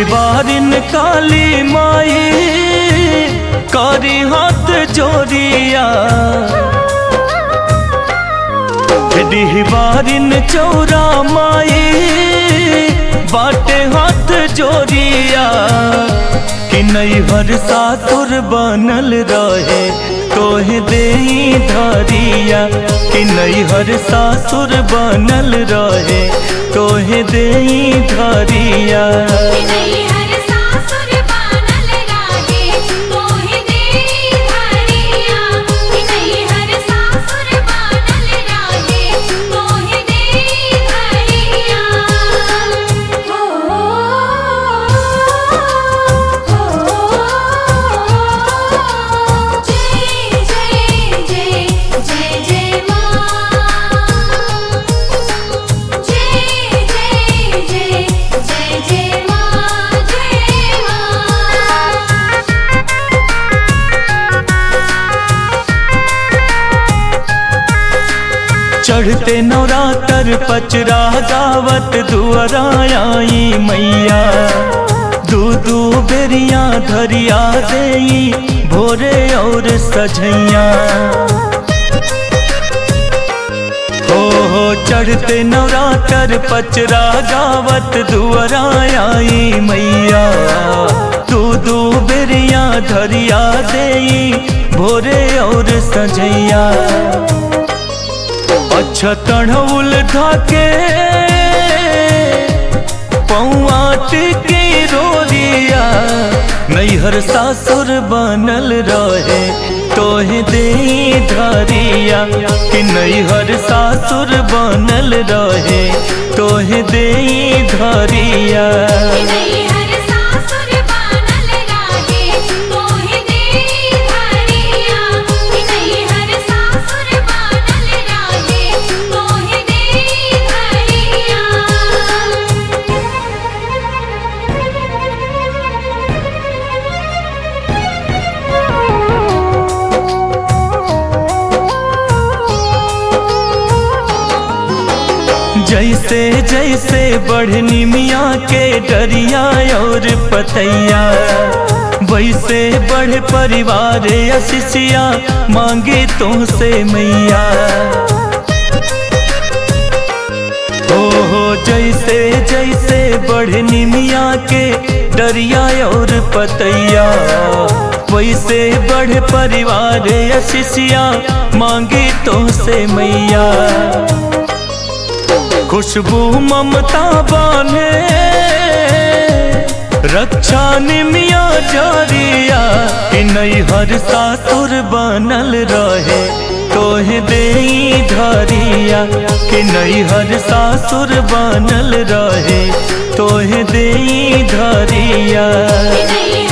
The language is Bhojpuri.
बारिन काली माई करी हाथ जोरिया डिहबारिन चौरा माई बाटे हाथ जोरिया कि नैहर सासुर बनल रहे तोहे दे धरिया कि नैहर सासुर बनल रहे तोहे दे धरिया हर सासुर बनल राहे तोहे दे धरिया हर सासुर बनल राहे तोहे दे धरिया हो हो जय जय जय जय जय मां जय जय जय जय जय मां जय मां चढ़ते नवरातर पचरा गावत दुआरा आई मैया दू दू बेरिया धरिया देई भोरे और सझैया हो हो चढ़ते नवरातर पचरा गावत दुआरा आई मैया दू दू बेरिया धरिया देई भोरे और सझैया अच्छा तढ़ौल धाके पौआ टिके रोरिया नैहर सासुर बनल रहे तोहे दे धरिया कि नैहर सासुर बनल रहे तोहे दे धरिया हर सासुर बनल राहे तोहे दे धरिया हर सासुर बनल राहे तोहे दे जैसे जैसे बढ़नी मियाँ के डरिया और पतैया वैसे बढ़ परिवार अशिषिया मांगे तुमसे मैया हो हो जैसे जैसे बढ़नी मियाँ के डरिया और पतैया वैसे बढ़ परिवार अशिषिया मांगे तुमसे मैया खुशबू ममता बाने रक्षा निमिया जारिया कि नैहर सासुर बनल रहे तोहे दे धरिया कि नैहर सासुर बनल रहे तोहे दे धरिया धरिया